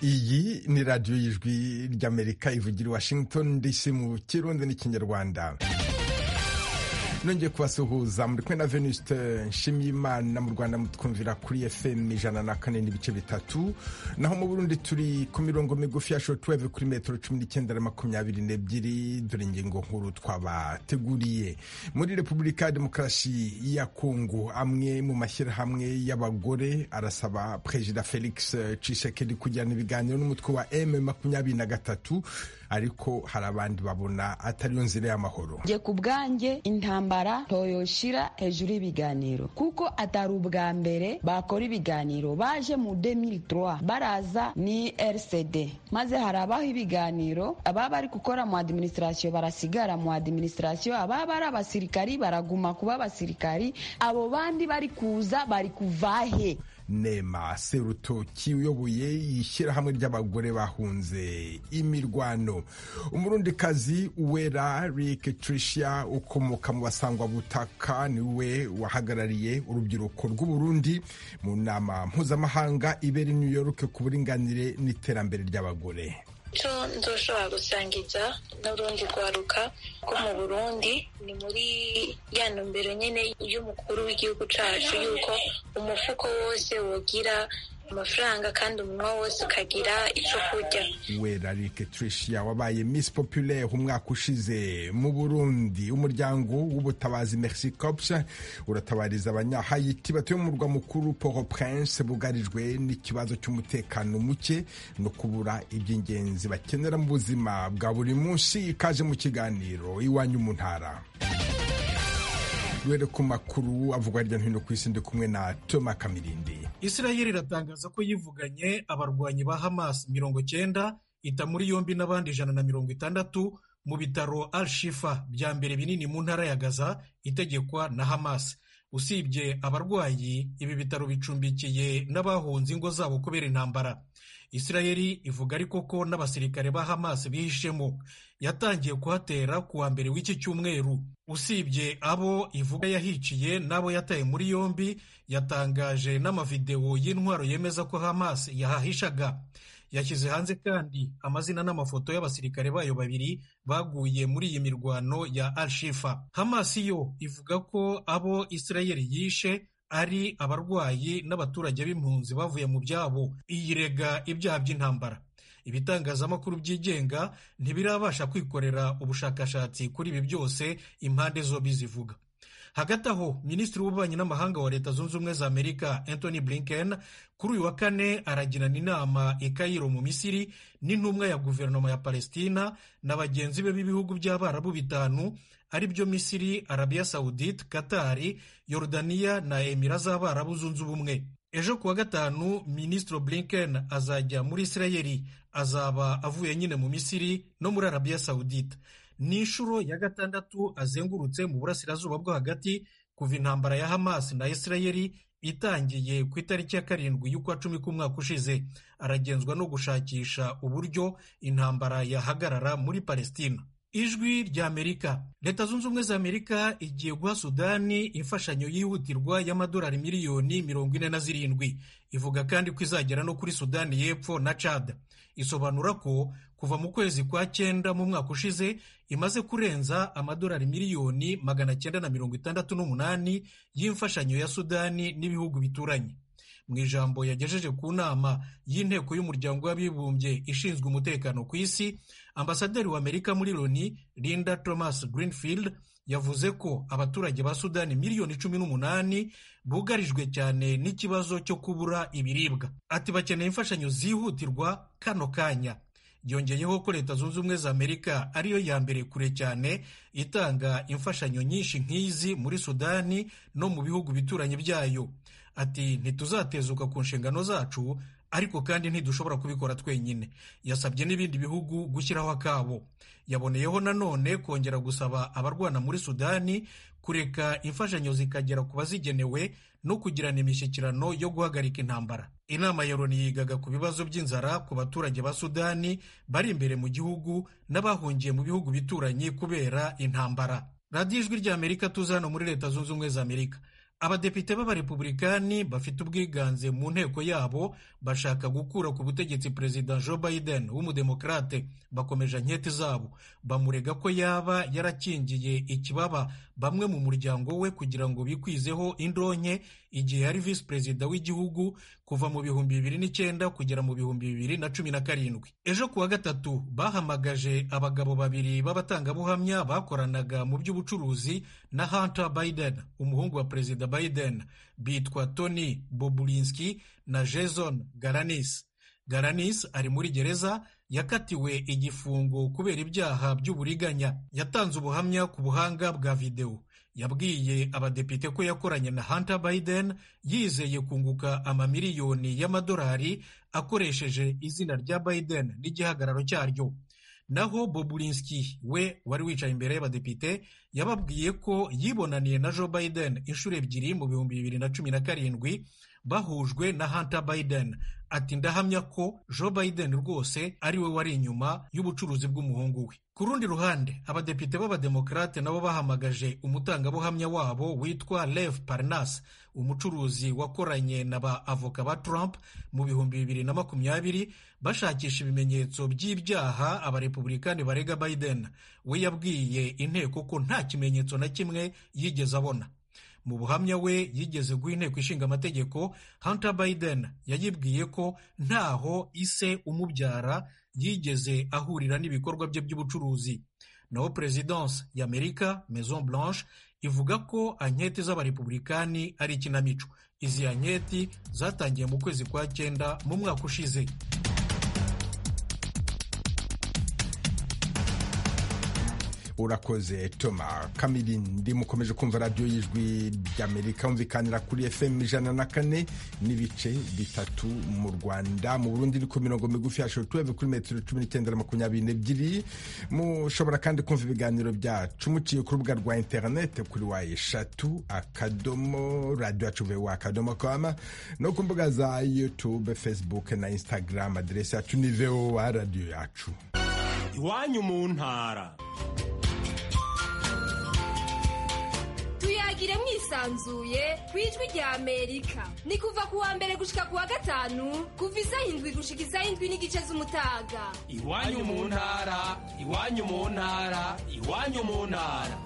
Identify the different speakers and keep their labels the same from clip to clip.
Speaker 1: iyi ni radiyo y'ijwi ry'amerika ivugira i washington dc mu kirundi n'ikinyarwanda nongeye kubasuhuza muri kumwe na venuste nshimiyimana mu rwanda mutwumvira kuri fm ijana na kane n'ibice bitatu naho mu burundi turi ku mirongo migufi ya shortwave kuri metero cumi n'icyenda na makumyabiri n'ebyiri dore ingingo nkuru twabateguriye muri repubulika ya demokarasi ya kongo amwe mu mashyirahamwe y'abagore arasaba perezida felix cisekedi kujyana ibiganiro n'umutwe wa m makumyabiri na gatatu ariko hari abandi babona atariyo nzira y'amahoro
Speaker 2: nge ku bwanjye intambara ntoyoshira hejuru y'ibiganiro kuko atari ubwa mbere bakora ibiganiro baje mu 2003 baraza ni rcd maze harabaho ibiganiro ababa bari gukora mu adiminisitirasiyo barasigara mu adiminisitirasiyo ababa ari abasirikari baraguma kuba abasirikari abo bandi bari kuza bari kuvahe
Speaker 1: nema serutoki uyoboye ishyirahamwe ry'abagore bahunze imirwano umurundikazi uwera rick tricia ukomoka mu basangwa butaka niwe wahagarariye urubyiruko rw'uburundi mu nama mpuzamahanga ibera i new york ku buringanire n'iterambere ry'abagore
Speaker 3: icyo nzoshobora gusangiza n'urundi rwaruka rwo mu burundi ni muri ya ntumbero nyine y'umukuru w'igihugu cyacu yuko umufuko wose wogira amafaranga kandi umunwa wose ukagira icyo kurya
Speaker 1: wera rike trisha wabaye miss populaire umwaka ushize mu burundi umuryango w'ubutabazi merci corps uratabariza abanyahayiti batuye mu murwa mukuru poro prince bugarijwe n'ikibazo cy'umutekano muke no kubura iby'ingenzi bakenera mu buzima bwa buri munsi ikaje mu kiganiro iwanyu mu ntara duhere ku makuru avugwa hirya no hino ku isi ndi kumwe na toma kamirindi
Speaker 4: israel iratangaza ko yivuganye abarwanyi ba hamas mirongo cyenda ita muri yombi n'abandi ijana na mirongo itandatu mu bitaro al shifa bya mbere binini mu ntara ya gaza itegekwa na hamas usibye abarwayi ibi bitaro bicumbikiye n'abahunze ingo zabo kubera intambara israel ivuga ariko ko n'abasirikare ba hamas bihishemo yatangiye kuhatera ku wa mbere w'iki cyumweru usibye abo ivuga yahiciye n'abo yataye muri yombi yatangaje n'amavidewo y'intwaro yemeza ko hamas yahahishaga yashyize hanze kandi amazina n'amafoto y'abasirikare bayo babiri baguye muri iyi mirwano ya alshifa hamas yo ivuga ko abo israel yishe ari abarwayi n'abaturage b'impunzi bavuye mu byabo iyirega ibyaha by'intambara ibitangazamakuru byigenga ntibirabasha kwikorera ubushakashatsi kuri ibi byose impande zombi zivuga hagati aho minisitiri w'ububanyi n'amahanga wa leta zunze ubumwe za amerika anthony blinken kuri uyu wa kane aragirana inama i kayiro mu misiri n'intumwa ya guverinoma ya palestina na bagenzi be b'ibihugu by'abarabu bitanu ari byo misiri arabiya sawudite katari yorudaniya na emira z'abarabu zunze ubumwe ejo kuwa gatanu minisitiri blinken azajya muri israeli azaba avuye nyine mu misiri no muri arabiya sawudita ni inshuro ya gatandatu azengurutse mu burasirazuba bwo hagati kuva intambara ya hamas na israeli itangiye ku itariki ya karindwi y'ukwa cumi k'umwaka ushize aragenzwa no gushakisha uburyo intambara yahagarara muri palestina ijwi ry'amerika leta zunze ubumwe za amerika igiye guha sudani imfashanyo yihutirwa y'amadolari miliyoni mirongo ine na zirindwi ivuga kandi ko izagera no kuri sudani y'epfo na cad isobanura ko kuva mu kwezi kwa cyenda mu mwaka ushize imaze kurenza amadolari miliyoni magana cyenda na mirongo itandatu n'umunani y'imfashanyo ya sudani n'ibihugu bituranye mu ijambo yagejeje ku nama y'inteko y'umuryango w'abibumbye ishinzwe umutekano ku isi ambasaderi w'amerika muri loni linda thomas greenfield yavuze ko abaturage ba sudani miliyoni cumi n'umunani bugarijwe cyane n'ikibazo cyo kubura ibiribwa ati bakeneye imfashanyo zihutirwa kano kanya yongeyeho ko leta zunze ubumwe za amerika ariyo ya mbere kure cyane itanga imfashanyo nyinshi nk'izi muri sudani no mu bihugu bituranye byayo ati ntituzatezuka ku nshingano zacu ariko kandi ntidushobora kubikora twenyine yasabye n'ibindi bihugu gushyiraho akabo yaboneyeho nanone kongera gusaba abarwana muri sudani kureka imfashanyo zikagera ku bazigenewe no kugirana imishyikirano yo guhagarika intambara inama ya loni yigaga ku bibazo by'inzara ku baturage ba sudani bari imbere mu gihugu n'abahungiye mu bihugu bituranye kubera intambara radiyo ijwi ry'amerika tuza hano muri leta zunze ubumwe za amerika abadepite b'abarepubulikani bafite ubwiganze mu nteko yabo bashaka gukura ku butegetsi perezida joe biden w'umudemokarate bakomeje nkete zabo bamurega ko yaba yarakingiye ikibaba bamwe mu muryango we kugira ngo bikwizeho indonke igihe yari visi perezida w'igihugu kuva mu bihumbi bibiri n'icyenda kugera mu bihumbi bibiri na cumi na karindwi ejo ku wa gatatu bahamagaje abagabo babiri b'abatangabuhamya bakoranaga mu by'ubucuruzi na hunter biden umuhungu wa perezida biden bitwa tony bobulinski na jason garanis garanis ari muri gereza yakatiwe igifungo kubera ibyaha by'uburiganya yatanze ubuhamya ku buhanga bwa videwo yabwiye abadepite ko yakoranye na Hunter Biden yizeye kunguka amamiliyoni y'amadolari akoresheje izina rya Biden n'igihagararo cyaryo naho Bobulinski we wari wicaye imbere y'abadepite yababwiye ko yibonaniye na Joe Biden inshuro ebyiri mu bihumbi bibiri na cumi na karindwi bahujwe na Hunter Biden ati ndahamya ko Joe Biden rwose ari we wari inyuma y'ubucuruzi bw'umuhungu we ku rundi ruhande abadepite b'abademokarate nabo bahamagaje umutangabuhamya wabo witwa Lev Parnas umucuruzi wakoranye na ba avoka ba Trump mu bihumbi bibiri na makumyabiri bashakisha ibimenyetso by'ibyaha abarepubulikani barega Biden we yabwiye inteko ko nta kimenyetso na kimwe yigeze abona mu buhamya we yigeze guha inteko ishinga amategeko Hunter Biden yayibwiye ko ntaho ise umubyara yigeze ahurira n'ibikorwa bye by'ubucuruzi naho perezidanse y'amerika maison blanche ivuga ko anketi z'abarepubulikani ari ikinamico izi anketi zatangiye mu kwezi kwa cyenda mu mwaka ushize
Speaker 1: urakoze toma kamirindi mukomeje kumva radiyo y'ijwi ry'amerika yumvikanira kuri fm ijana na kane n'ibice bitatu mu rwanda mu burundi iri ku mirongo migufi ya shotuweve kuri metero cumi n'icyenda makumyabiri n'ebyiri mushobora kandi kumva ibiganiro byacu muciye ku rubuga rwa interinete kuri wa eshatu akadomo radiyo yacu vewa akadomo kama no ku mbuga za yutube facebook na instagram aderesi yacu ni vewa radiyo yacu
Speaker 5: iwanyu mu ntara
Speaker 6: tuyagire mwisanzuye ku ijwi rya amerika ni kuva ku wa mbere gushika ku wa gatanu kuva isaha indwi gushika isaha indwi n'igice z'umutaga
Speaker 5: iwanyu mu ntara iwanyu mu ntara iwanyu mu ntara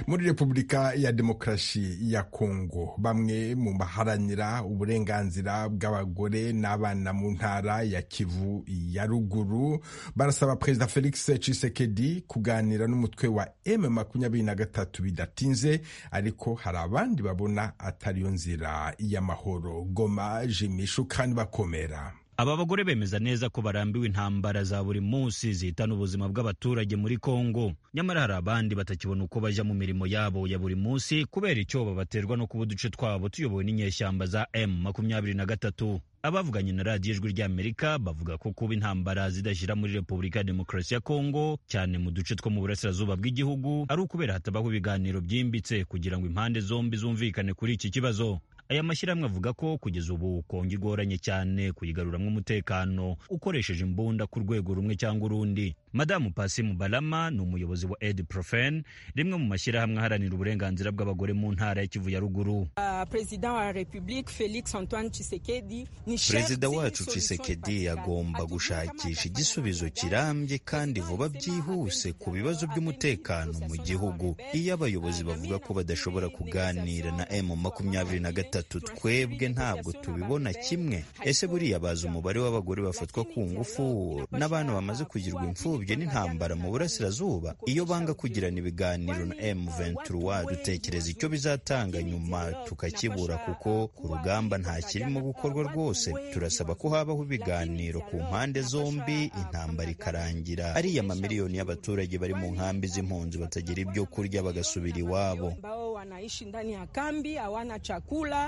Speaker 1: muri repubulika ya demokarasi ya kongo bamwe mu baharanira uburenganzira bw'abagore n'abana mu ntara ya kivu ya ruguru barasaba perezida felix cisekedi kuganira n'umutwe wa m makumyabiri na gatatu bidatinze ariko hari abandi babona atariyo nzira y'amahoro goma jimishu kandi bakomera
Speaker 7: aba bagore bemeza neza ko barambiwe intambara za buri munsi zihitana ubuzima bw'abaturage muri kongo nyamara hari abandi batakibona uko bajya mu mirimo yabo ya buri munsi kubera icyobo baterwa no kuba uduce twabo tuyobowe n'inyeshyamba za m makumyabiri na gatatu abavuganye na radiyo ijwi ry'amerika bavuga ko kuba intambara zidashyira muri repubulika ya demokarasi ya kongo cyane mu duce two mu burasirazuba bw'igihugu ari ukubera hatabaho ibiganiro byimbitse kugira ngo impande zombi zumvikane kuri iki kibazo aya mashyirahamwe avuga ko kugeza ubu kongo igoranye cyane kuyigaruramo umutekano ukoresheje imbunda ku rwego rumwe cyangwa urundi madamu pasimu barama ni umuyobozi wa edi profen rimwe mu mashyirahamwe aharanira uburenganzira bw'abagore mu ntara ya kivu ya ruguru
Speaker 8: perezida wa repubulika felix antoine cisekedi
Speaker 9: perezida wacu cisekedi agomba gushakisha igisubizo kirambye kandi vuba byihuse ku bibazo by'umutekano mu gihugu iyo abayobozi bavuga ko badashobora kuganira na m makumyabiri na gatatu twebwe ntabwo tubibona kimwe ese buriya bazi umubare w'abagore bafatwa ku ngufu n'abana bamaze kugirwa imfubyi imfubyi n'intambara mu burasirazuba iyo banga kugirana ibiganiro na M23 dutekereza icyo bizatanga nyuma tukakibura kuko ku rugamba nta kirimo gukorwa rwose turasaba ko habaho ibiganiro ku mpande zombi intambara ikarangira ariya mamiliyoni y'abaturage bari mu nkambi z'impunzi batagira ibyo kurya bagasubira iwabo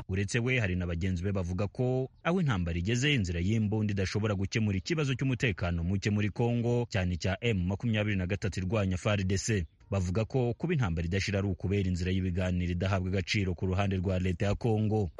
Speaker 7: uretse we hari na bagenzi be bavuga ko aho intambara igeze inzira y'imbunda idashobora gukemura ikibazo cy'umutekano muke muri kongo cyane cya M makumyabiri na gatatu irwanya FARDC bavuga ko kuba intambara idashira ari ukubera inzira y'ibiganiro idahabwa agaciro ku ruhande rwa leta ya kongo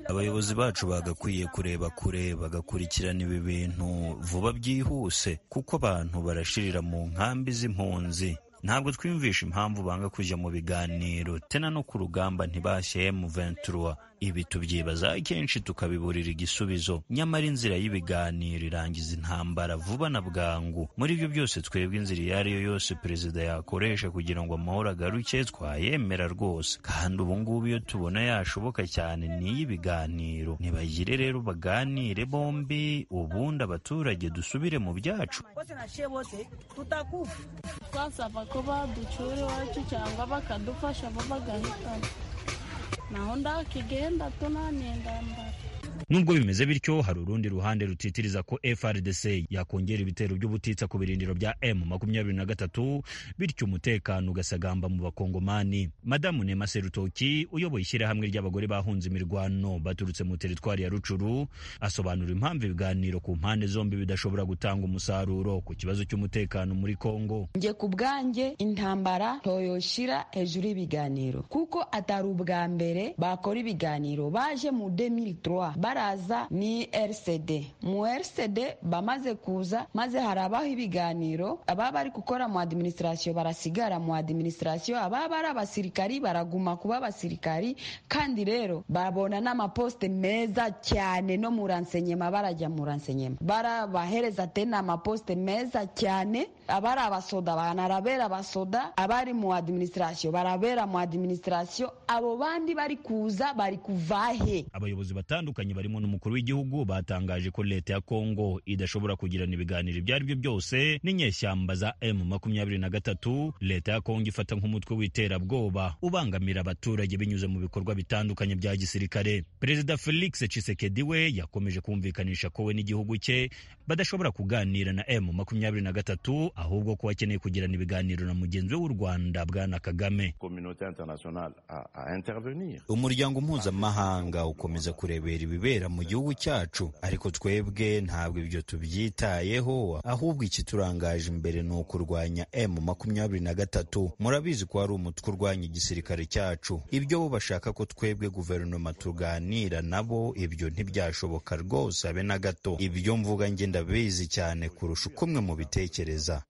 Speaker 9: abayobozi bacu bagakwiye kureba kure bagakurikirana ibi bintu vuba byihuse kuko abantu barashirira mu nkambi z'impunzi ntabwo twiyumvisha impamvu banga kujya mu biganiro tena no ku rugamba ntibashye M23 ibi tubyibaza kenshi tukabiburira igisubizo nyamara inzira y'ibiganiro irangiza intambara vuba na bwangu muri ibyo byose twebwe inzira iyo ari yo yose perezida yakoresha kugira ngo amahoro agaruke twayemera rwose kandi ubu ngubu iyo tubona yashoboka cyane ni iy'ibiganiro ntibagire rero baganire bombi ubundi abaturage dusubire mu byacu
Speaker 10: ko baducyura iwacu cyangwa bakadufasha bo bagahitamo naho ndakigenda tunaniye ndambara
Speaker 7: nubwo bimeze bityo hari urundi ruhande rutitiriza ko FRDC yakongera ibitero by'ubutitsa ku birindiro bya M23 bityo umutekano ugasagamba mu bakongomani madamu Nema Serutoki uyoboye ishyirahamwe ry'abagore bahunze imirwano baturutse mu teritwari ya Rucuru asobanura impamvu ibiganiro ku mpande zombi bidashobora gutanga umusaruro ku kibazo cy'umutekano muri Kongo
Speaker 2: nje ku bwanjye intambara toyoshira hejuru y'ibiganiro kuko atari ubwa mbere bakora ibiganiro baje mu 2003 baraza ni rcd mu rcd bamaze kuza maze harabaho ibiganiro ababa bari gukora mu adiminisitirasiyo barasigara mu adiminisitirasiyo ababa ari abasirikari baraguma kuba abasirikari kandi rero babona n'amaposite meza cyane no mu ransenyema barajya mu ransenyema barabahereza tena amaposite meza cyane abari abasoda banarabera abasoda abari mu adiminisitirasiyo barabera mu adiminisitirasiyo abo bandi bari kuza bari kuvahe
Speaker 7: abayobozi batandukanye barimo n'umukuru w'igihugu batangaje ko leta ya Kongo idashobora kugirana ibiganiro ibyo ari byo byose n'inyeshyamba za M23 leta ya Kongo ifata nk'umutwe w'iterabwoba ubangamira abaturage binyuze mu bikorwa bitandukanye bya gisirikare perezida Felix Tshisekedi we yakomeje kumvikanisha ko we n'igihugu cye badashobora kuganira na M23 ahubwo ko bakeneye kugirana ibiganiro na mugenzi we w'u Rwanda bwana Kagame
Speaker 9: umuryango mpuzamahanga ukomeza kurebera ibi ibibera mu gihugu cyacu ariko twebwe ntabwo ibyo tubyitayeho ahubwo ikiturangaje imbere ni ukurwanya m makumyabiri na gatatu murabizi ko hari umutwe urwanya igisirikare cyacu ibyo bo bashaka ko twebwe guverinoma tuganira nabo ibyo ntibyashoboka rwose abe na gato ibyo mvuga njye ndabizi cyane kurusha uko mwe mubitekereza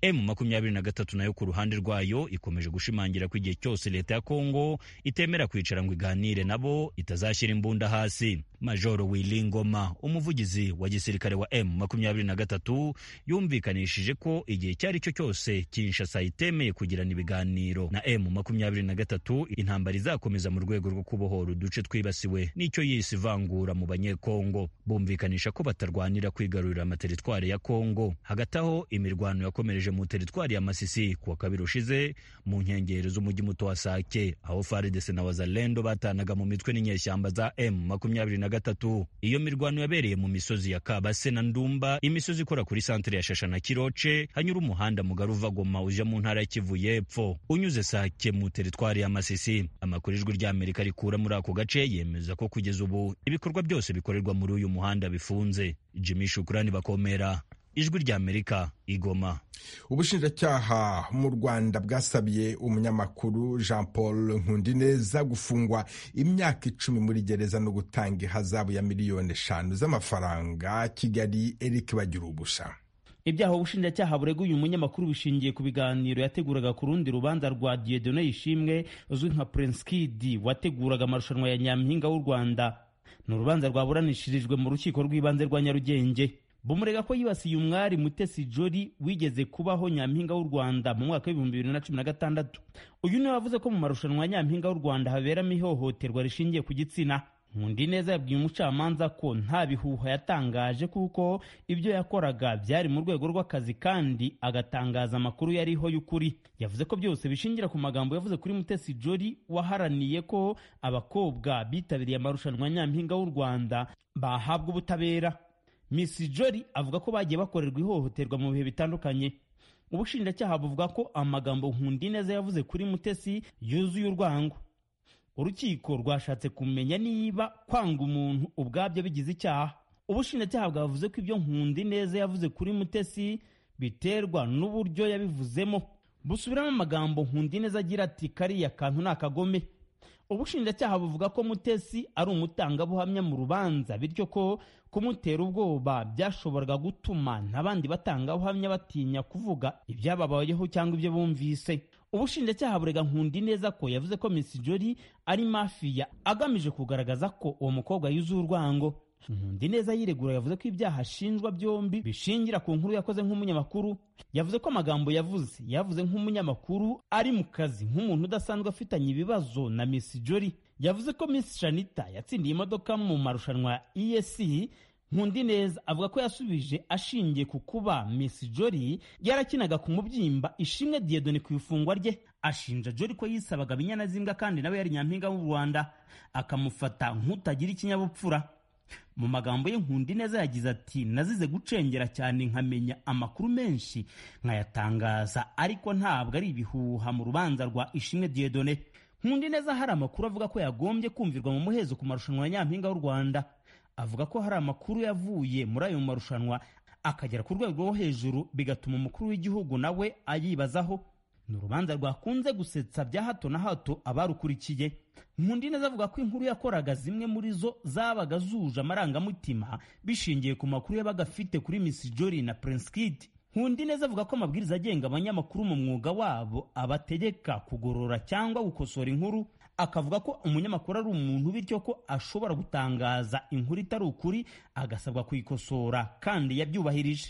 Speaker 7: emu makumyabiri na gatatu nayo ku ruhande rwayo ikomeje gushimangira ko igihe cyose leta ya kongo itemera kwicara ngo iganire nabo itazashyira imbunda hasi majoro wilingoma umuvugizi wa gisirikare wa emu makumyabiri na gatatu yumvikanishije ko igihe icyo ari cyo cyose kinshasa itemeye kugirana ibiganiro na emu makumyabiri na gatatu intambara izakomeza mu rwego rwo kubohora uduce twibasiwe n'icyo yise ivangura mu banyekongo bumvikanisha ko batarwanira kwigarurira amateritwari ya kongo hagati aho imirwano yakomereje mu teritwari ya Masisi kuwa kabiri ushize mu nkengero z'umujyi muto wa Sake aho FARDC na Wazalendo batanaga mu mitwe n'inyeshyamba za M23 iyo mirwano yabereye mu misozi ya Kabase na Ndumba imisozi ikora kuri santere ya Shasha na Kiroce hanyura umuhanda mugari uva Goma uja mu ntara ya Kivu y'Epfo unyuze Sake mu teritwari ya Masisi amakuru ijwi ry'Amerika rikura muri ako gace yemeza ko kugeza ubu ibikorwa byose bikorerwa muri uyu muhanda bifunze Jimmy Shukrani bakomera ijwi ry'amerika igoma
Speaker 1: ubushinjacyaha mu rwanda bwasabye umunyamakuru jean paul nkundineza gufungwa imyaka icumi muri gereza no gutanga ihazabu ya miliyoni eshanu z'amafaranga kigali eric bagira ubusha
Speaker 11: ibyaha ubushinjacyaha bureguye umunyamakuru bishingiye ku biganiro yateguraga ku rundi rubanza rwa diedone ishimwe uzwi nka prince kid wateguraga amarushanwa ya nyampinga w'u rwanda ni urubanza rwaburanishirijwe mu rukiko rw'ibanze rwa nyarugenge bumurega ko yibasiye umwari mutesi jori wigeze kubaho nyampinga w'u rwanda mu mwaka w'ibihumbi bibiri na cumi na gatandatu uyu niwe wavuze ko mu marushanwa ya nyampinga w'u rwanda haberamo ihohoterwa rishingiye ku gitsina nkundi neza yabwiye umucamanza ko nta bihuha yatangaje kuko ibyo yakoraga byari mu rwego rw'akazi kandi agatangaza amakuru yariho y'ukuri yavuze ko byose bishingira ku magambo yavuze kuri mutesi jori waharaniye ko abakobwa bitabiriye amarushanwa ya nyampinga w'u rwanda bahabwa ubutabera Miss Jolly avuga ko bagiye bakorerwa ihohoterwa mu bihe bitandukanye ubushinjacyaha buvuga ko amagambo Nkundineza yavuze kuri Mutesi yuzuye urwango urukiko rwashatse kumenya niba kwanga umuntu ubwabyo bigize icyaha ubushinjacyaha bwavuze ko ibyo nkundi neza yavuze kuri mutesi biterwa n'uburyo yabivuzemo busubiramo amagambo nkundi neza agira ati kariya kantu ni akagome ubushinjacyaha buvuga ko mutesi ari umutangabuhamya mu rubanza bityo ko kumutera ubwoba byashoboraga gutuma n'abandi batangabuhamya batinya kuvuga ibyababayeho cyangwa ibyo bumvise ubushinjacyaha burega nkundi neza ko yavuze ko misi jori ari mafiya agamije kugaragaza ko uwo mukobwa yuzuye urwango nkundi neza yiregura yavuze ko ibyaha ashinjwa byombi bishingira ku nkuru yakoze nk'umunyamakuru yavuze ko amagambo yavuze yavuze nk'umunyamakuru ari mu kazi nk'umuntu udasanzwe afitanye ibibazo na misi jori yavuze ko misi shanita yatsindiye imodoka mu marushanwa ya esc nkundi neza avuga ko yasubije ashingiye ku kuba misi jori yarakinaga ku mubyimba ishimwe diyedoni ku ifungwa rye ashinja jori ko yisabaga binyana z'imbwa kandi nawe yari nyampinga w'u rwanda akamufata nk'utagira ikinyabupfura mu magambo ye nkundi neza yagize ati nazize gucengera cyane nkamenya amakuru menshi nkayatangaza ariko ntabwo ari ibihuha mu rubanza rwa ishimwe diyedone nkundi neza hari amakuru avuga ko yagombye kumvirwa mu muhezo ku marushanwa ya nyampinga w'u rwanda avuga ko hari amakuru yavuye muri ayo marushanwa akagera ku rwego rwo hejuru bigatuma umukuru w'igihugu nawe ayibazaho ni urubanza rwakunze gusetsa bya hato na hato abarukurikiye nkundi neza avuga ko inkuru yakoraga zimwe muri zo zabaga zuje amarangamutima bishingiye ku makuru yabaga afite kuri misi jori na prince kid nkundi neza avuga ko amabwiriza agenga abanyamakuru mu mwuga wabo abategeka kugorora cyangwa gukosora inkuru akavuga ko umunyamakuru ari umuntu bityo ko ashobora gutangaza inkuru itari ukuri agasabwa kuyikosora kandi yabyubahirije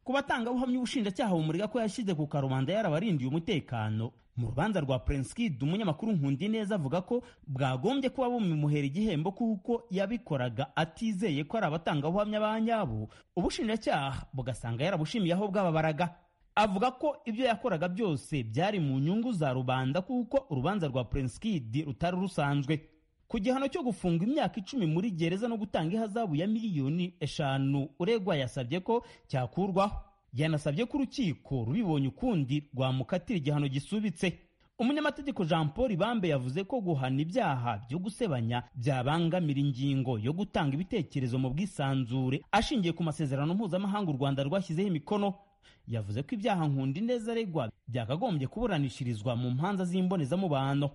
Speaker 11: ku batangabuhamya ubushinjacyaha bumurega ko yashyize ku karubanda yarabarindiye umutekano mu rubanza rwa prince kid umunyamakuru nkundi neza avuga ko bwagombye kuba bumimuhera igihembo kuko yabikoraga atizeye ko ari abatangabuhamya ba nyabo ubushinjacyaha bugasanga yarabushimiye aho bwababaraga avuga ko ibyo yakoraga byose byari mu nyungu za rubanda kuko urubanza rwa prince kid rutari rusanzwe ku gihano cyo gufunga imyaka icumi muri gereza no gutanga ihazabu ya miliyoni eshanu uregwa yasabye ko cyakurwaho yanasabye ko urukiko rubibonye ukundi rwamukatira igihano gisubitse umunyamategeko jean paul ibambe yavuze ko guhana ibyaha byo gusebanya byabangamira ingingo yo gutanga ibitekerezo mu bwisanzure ashingiye ku masezerano mpuzamahanga u rwanda rwashyizeho imikono yavuze ko ibyaha nkundi neza aregwa byakagombye kuburanishirizwa mu mpanza z'imbonezamubano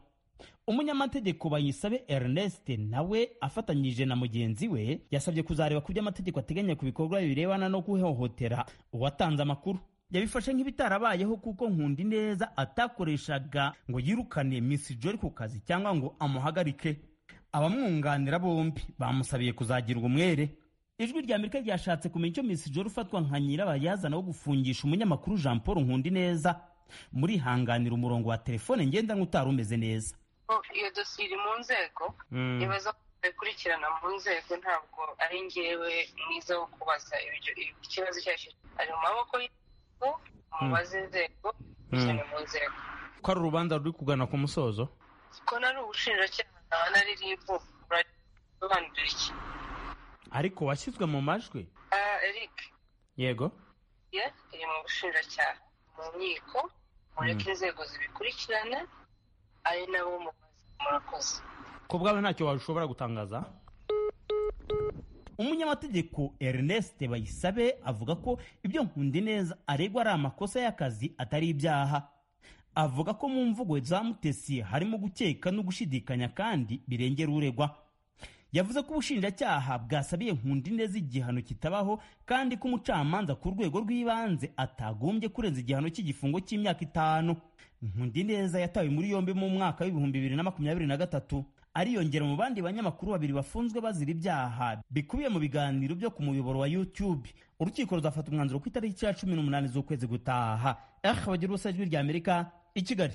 Speaker 11: umunyamategeko bayisabe ernest nawe afatanyije na mugenzi we yasabye kuzareba ku byo amategeko ateganya ku bikorwa birebana no guhohotera uwatanze amakuru yabifashe nk'ibitarabayeho kuko nkundi neza atakoreshaga ngo yirukane misi jori ku kazi cyangwa ngo amuhagarike abamwunganira bombi bamusabiye kuzagirwa umwere ijwi rya amerika ryashatse kumenya icyo misi jori ufatwa nka nyirabayazana wo gufungisha umunyamakuru jean paul nkundi neza murihanganira umurongo wa telefone ngendanwa utari umeze neza
Speaker 12: iyo dosiye iri mu nzego ibibazo bikurikirana mu nzego ntabwo ari ngewe mwiza wo kubaza ikibazo icyo ari ari mu maboko y'inzego mubaze inzego cyane mu nzego
Speaker 11: ko ari urubanza ruri kugana ku musozo
Speaker 12: ko nari ubushinjacyaha naba nari ribu urasobanurira iki
Speaker 11: ariko washyizwe mu majwi
Speaker 12: eric
Speaker 11: yego
Speaker 12: iri mu bushinjacyaha mu nkiko mureke inzego zibikurikirana ari nabo murakoze
Speaker 11: ku bwawe ntacyo washobora gutangaza umunyamategeko ernest bayisabe avuga ko ibyo nkundi neza aregwa ari amakosa y'akazi atari ibyaha avuga ko mu mvugo za mutesi harimo gukeka no gushidikanya kandi birengera uregwa yavuze ko ubushinjacyaha bwasabiye nkundi neza igihano kitabaho kandi ko umucamanza ku rwego rw'ibanze atagombye kurenza igihano cy'igifungo cy'imyaka itanu nkundi neza yatawe muri yombi mu mwaka w'ibihumbi bibiri na makumyabiri na gatatu ariyongera mu bandi banyamakuru babiri bafunzwe bazira ibyaha bikubiye mu biganiro byo ku muyoboro wa youtube urukiko ruzafata umwanzuro ku itariki ya cumi n'umunani z'ukwezi gutaha eh bagira ubusa ijwi rya amerika i kigali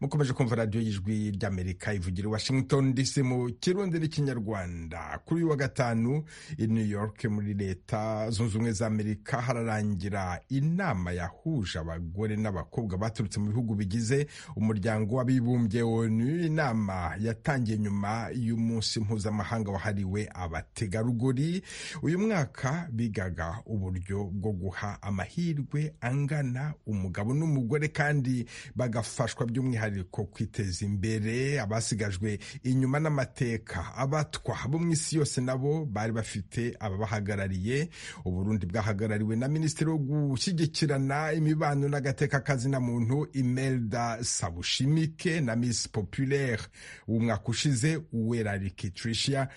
Speaker 1: mukomeje kumva radiyo y'ijwi ry'amerika ivugira i washington dc mu kirundi n'ikinyarwanda kuri uyu wa gatanu i new york muri leta zunze ubumwe za amerika hararangira inama yahuje abagore n'abakobwa baturutse mu bihugu bigize umuryango w'abibumbye onu inama yatangiye nyuma y'umunsi mpuzamahanga wahariwe abategarugori uyu mwaka bigaga uburyo bwo guha amahirwe angana umugabo n'umugore kandi kandi bagafashwa by'umwihariko kwiteza imbere abasigajwe inyuma n'amateka abatwa bo mu isi yose nabo bari bafite ababahagarariye uburundi bwahagarariwe na minisitiri wo gushyigikirana imibano n'agateka na muntu imelda sabushimike na misi populaire umwaka ushize uwerarike tricia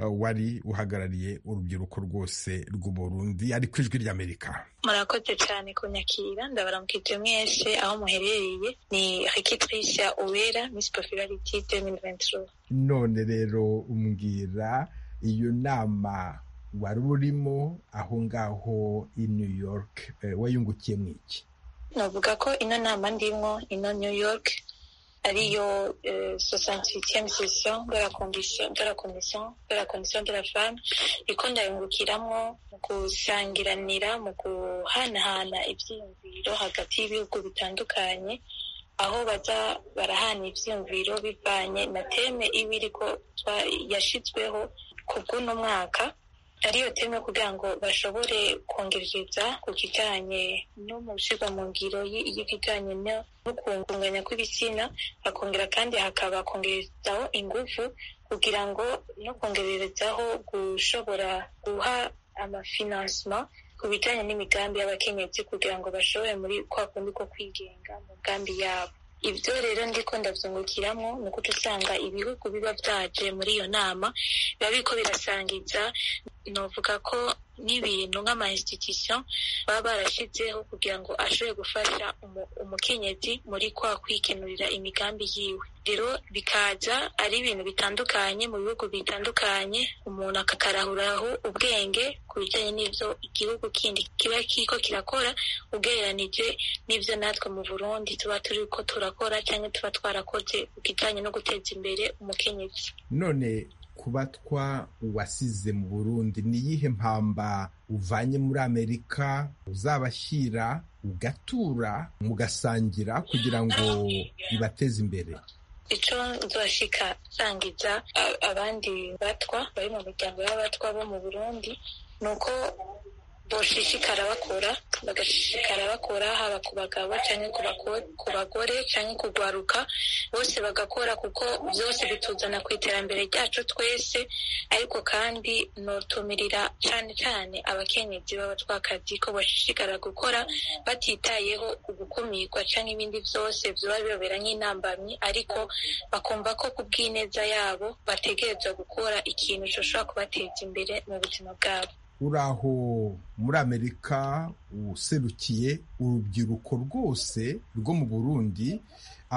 Speaker 1: wari uhagarariye urubyiruko rwose rw'uburundi ari ku ijwi ry'amerika
Speaker 3: murakoze cyane kunyakira ndabaramukije mwese aho muherereye ni rekitricia uwera misi popularity 2023
Speaker 1: none rero umbwira iyo nama wari urimo aho ngaho i new york wayungukiye mu iki
Speaker 3: navuga ko ino nama ndimo ino new york ariyo sosansicyemu sesiyo de la komisiyo de la komisiyo de la komisiyo de la femme iko ndayungukiramo mu gusangiranira mu guhanahana ibyiyumviro hagati y'ibihugu bitandukanye aho baza barahana ibyiyumviro bivanye na teme iba iriko yashyizweho ku bw'uno mwaka ariyo teme kugira ngo bashobore kongereza ku kijyanye no mu gushyirwa mu ngiro y'ibijyanye no kunganya kw'ibitsina bakongera kandi hakaba kongerezaho ingufu kugira ngo no kongerezaho gushobora guha amafinansima ku bijyanye n'imigambi y'abakenyezi kugira ngo bashobore muri kwa kundi ko kwigenga mu migambi yabo ibyo rero ndiko ndabyungukiramo ni uko usanga ibihugu biba byaje muri iyo nama biba biriko birasangiza novuga ko n'ibintu nk'ama institution baba barashyizeho kugira ngo ashobore gufasha umukenyezi muri kwa kwikenurira imigambi yiwe rero bikaza ari ibintu bitandukanye mu bihugu bitandukanye umuntu akakarahuraho ubwenge ku bijyanye n'ibyo igihugu kindi kiba kiko kirakora ugereranije n'ibyo natwe mu burundi tuba turi ko turakora cyangwa tuba twarakoze ku kijyanye no guteza imbere umukenyezi
Speaker 1: none kubatwa wasize mu burundi ni iyihe mpamba uvanye muri amerika uzabashyira ugatura mugasangira kugira ngo ibateze imbere
Speaker 3: icyo nzashika sangiza abandi batwa bari mu miryango y'abatwa bo mu burundi ni uko boshishikara bakora bagashishikara bakora haba ku bagabo cyangwa ku bagore cyangwa kugwaruka bose bagakora kuko byose bituzana ku iterambere ryacu twese ariko kandi nutumirira cyane cyane abakenyezi b'abatwakazi ko bashishikara gukora batitayeho ugukumirwa cyangwa ibindi byose biba bibabera nk'intambamyi ariko bakumva ko ku bw'ineza yabo bategereza gukora ikintu gishobora kubateza imbere mu buzima bwabo
Speaker 1: uraho muri amerika userukiye urubyiruko rwose rwo mu burundi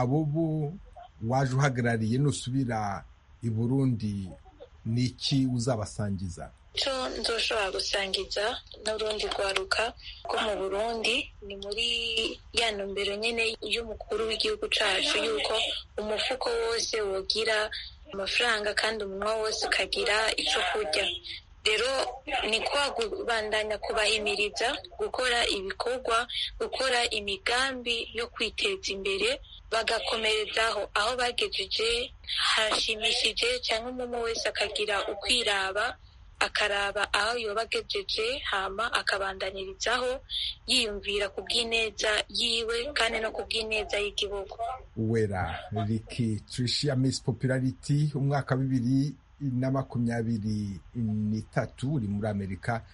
Speaker 1: abo bo waje uhagarariye nusubira i burundi ni iki uzabasangiza
Speaker 3: icyo nzoshobora gusangiza n'urundi rwaruka rwo mu burundi ni muri ya ntumbero nyine y'umukuru w'igihugu cyacu y'uko umufuko wose wogira amafaranga kandi umunwa wose ukagira icyo kurya rero ni kwa kubandanya kubahimiriza gukora ibikorwa gukora imigambi yo kwiteza imbere bagakomerezaho aho bagejeje harashimishije cyangwa umuntu wese akagira ukwiraba akaraba aho yoba agejeje hama akabandanirizaho yiyumvira ku bw'ineza yiwe kandi no ku bw'ineza y'igihugu
Speaker 1: wera riki trisha miss popularity umwaka bibiri na makumyabiri n'itatu uri muri amerika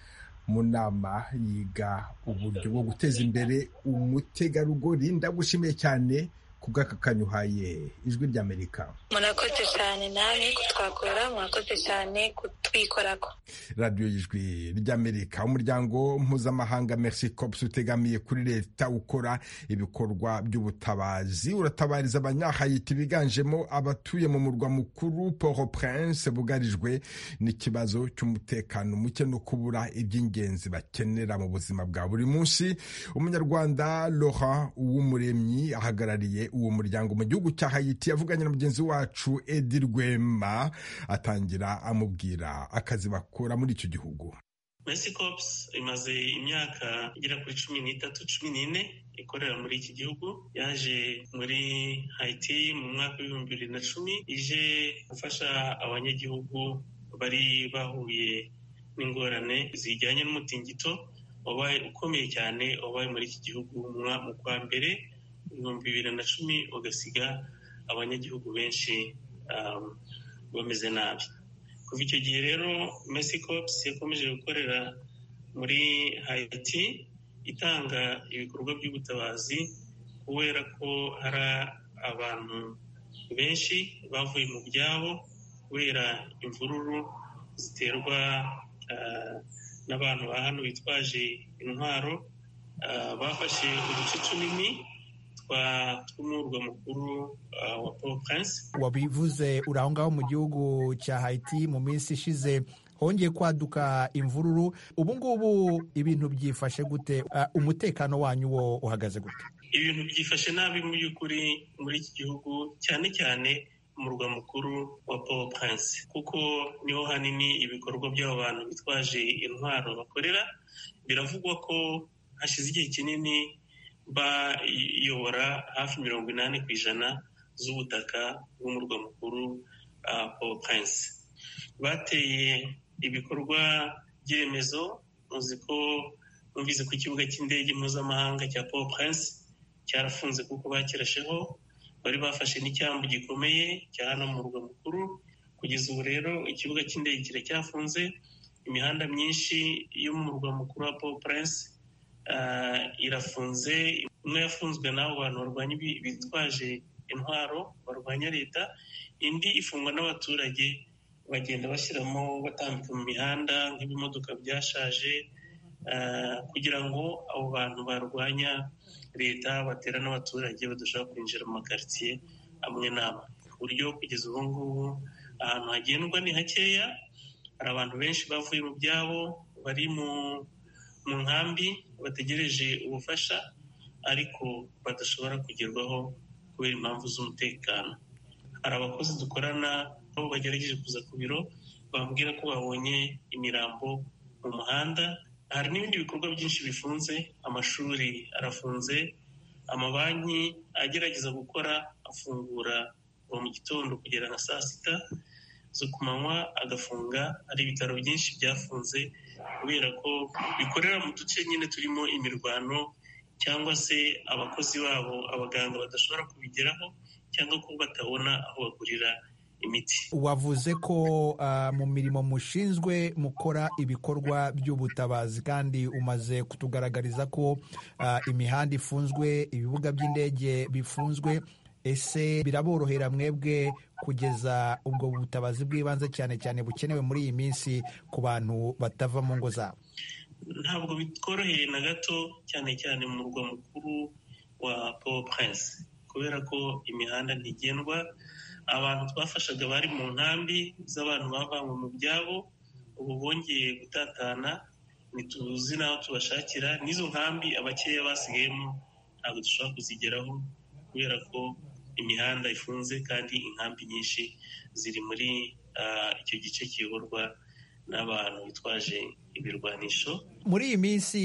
Speaker 1: mu nama yiga uburyo bwo guteza imbere umutegarugori ndagushimiye cyane kubw'aka kanyuhaye ijwi ry'amerika
Speaker 3: murakoze cyane nawe kutwakura murakoze cyane kutwikorako
Speaker 1: radiyo y'ijwi ry'amerika umuryango mpuzamahanga merci cops utegamiye kuri leta ukora ibikorwa by'ubutabazi uratabariza abanyahayiti biganjemo abatuye mu murwa mukuru port au prince bugarijwe n'ikibazo cy'umutekano muke no kubura iby'ingenzi bakenera mu buzima bwa buri munsi umunyarwanda laurent uw'umuremyi ahagarariye uwo muryango mu gihugu cya hayiti yavuganye na mugenzi wacu edi rwema atangira amubwira akazi bakora muri icyo gihugu
Speaker 13: mesikopusi imaze imyaka igera kuri cumi n'itatu cumi n'ine ikorera muri iki gihugu yaje muri hayiti mu mwaka w'ibihumbi bibiri na cumi ije gufasha abanyagihugu bari bahuye n'ingorane zijyanye n'umutingito wabaye ukomeye cyane wabaye muri iki gihugu mu kwa mbere ibihumbi bibiri na cumi ugasiga abanyagihugu benshi bameze nabi kuva icyo gihe rero mesikopusi yakomeje gukorera muri hayiti itanga ibikorwa by'ubutabazi kubera ko hari abantu benshi bavuye mu byabo kubera imvururu ziterwa n'abantu ba hano bitwaje intwaro bafashe uduce tunini tw'umurwa mukuru wa paul prince
Speaker 14: wabivuze uri aho ngaho mu gihugu cya hayiti mu minsi ishize hongeye kwaduka imvururu ubu ngubu ibintu byifashe gute umutekano wanyu wo uhagaze gute
Speaker 13: ibintu byifashe nabi mu by'ukuri muri iki gihugu cyane cyane umurwa mukuru wa paul prince kuko niho hanini ibikorwa by'aba bantu bitwaje intwaro bakorera biravugwa ko hashize igihe kinini bayobora hafi mirongo inani ku ijana z'ubutaka bw'umurwa mukuru paul prince bateye ibikorwa by'iremezo muzi ko numvise ku kibuga cy'indege mpuzamahanga cya paul prince cyarafunze kuko bakirasheho bari bafashe n'icyambu gikomeye cya hano mu murwa mukuru kugeza ubu rero ikibuga cy'indege kiracyafunze imihanda myinshi yo mu murwa mukuru wa paul prince irafunze imwe yafunzwe n'abo bantu barwanya bitwaje intwaro barwanya leta indi ifungwa n'abaturage bagenda bashyiramo batambika mu mihanda nk'ibimodoka byashaje kugira ngo abo bantu barwanya leta batera n'abaturage badashobora kwinjira mu makaritsiye amwe n'amwe ku buryo kugeza ubu ngubu ahantu hagendwa ni hakeya hari abantu benshi bavuye mu byabo bari mu nkambi bategereje ubufasha ariko badashobora kugerwaho kubera impamvu z'umutekano hari abakozi dukorana aho bagerageje kuza ku biro bambwira ko babonye imirambo mu muhanda hari n'ibindi bikorwa byinshi bifunze amashuri arafunze amabanki agerageza gukora afungura kuva mu gitondo kugera na saa sita zo ku manywa agafunga hari ibitaro byinshi byafunze kubera ko bikorera mu duce nyine turimo imirwano cyangwa se abakozi babo abaganga badashobora kubigeraho cyangwa ko batabona aho bagurira imiti
Speaker 14: wavuze ko mu mirimo mushinzwe mukora ibikorwa by'ubutabazi kandi umaze kutugaragariza ko imihanda ifunzwe ibibuga by'indege bifunzwe ese biraborohera mwebwe kugeza ubwo butabazi bw'ibanze cyane cyane bukenewe muri iyi minsi ku bantu batava mu ngo zabo
Speaker 13: ntabwo bitworoheye na gato cyane cyane mu murwa mukuru wa paul prince kubera ko imihanda ntigendwa abantu twafashaga bari mu nkambi z'abantu bavanywe mu byabo ubu bongeye gutatana ntituzi n'aho tubashakira n'izo nkambi abakeya basigayemo ntabwo dushobora kuzigeraho kubera ko imihanda ifunze kandi inkambi nyinshi ziri muri icyo gice kiyoborwa n'abantu bitwaje ibirwanisho
Speaker 14: muri iyi minsi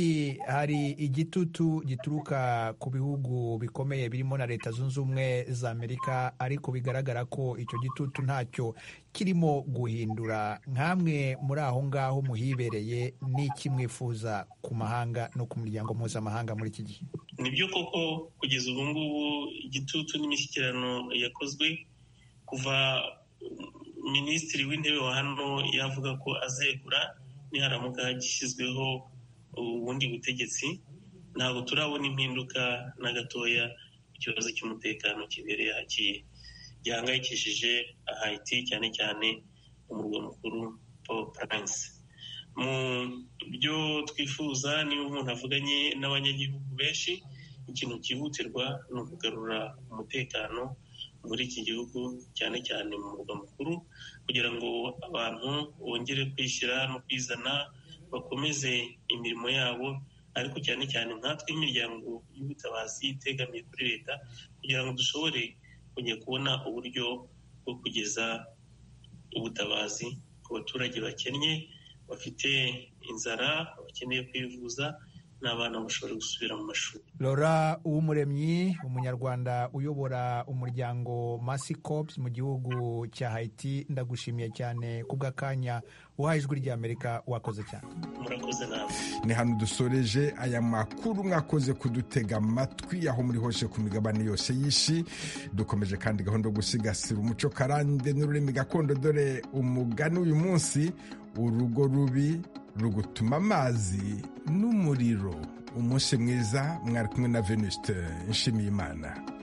Speaker 14: hari igitutu gituruka ku bihugu bikomeye birimo na leta zunze ubumwe za amerika ariko bigaragara ko icyo gitutu ntacyo kirimo guhindura nk'amwe muri aho ngaho muhibereye n'iki mwifuza ku mahanga no ku muryango mpuzamahanga muri iki gihe
Speaker 13: ni byo koko kugeza ubu ngubu igitutu n'imishyikirano yakozwe kuva minisitiri w'intebe wa hano yavuga ko azegura niharamuka gishyizweho ubundi butegetsi ntabwo turabona impinduka na gatoya ku kibazo cy'umutekano kibereye hakiye gihangayikishije hayiti cyane cyane umurwa mukuru paul prince mu byo twifuza niba umuntu avuganye n'abanyagihugu benshi ikintu cyihutirwa ni ukugarura umutekano muri iki gihugu cyane cyane mu murwa mukuru kugira ngo abantu bongere kwishyira no kwizana bakomeze imirimo yabo ariko cyane cyane nkatwe imiryango y'ubutabazi itegamiye kuri leta kugira ngo dushobore kujya kubona uburyo bwo kugeza ubutabazi ku baturage bakennye bafite inzara bakeneye kwivuza n'abana bashobora gusubira mu mashuri
Speaker 14: lora uw'umuremyi umunyarwanda uyobora umuryango masi cops mu gihugu cya haiti ndagushimiye cyane kubw'akanya uhaye ijwi ry'amerika wakoze cyane
Speaker 13: murakoze nawe
Speaker 1: ni hano dusoreje aya makuru mwakoze kudutega amatwi aho muri hose ku migabane yose y'isi dukomeje kandi gahunda yo gusigasira umuco karande n'ururimi gakondo dore umugani uyu munsi urugo rubi rugutuma amazi n'umuriro umunsi mwiza mwari kumwe na venuste nshimiyimana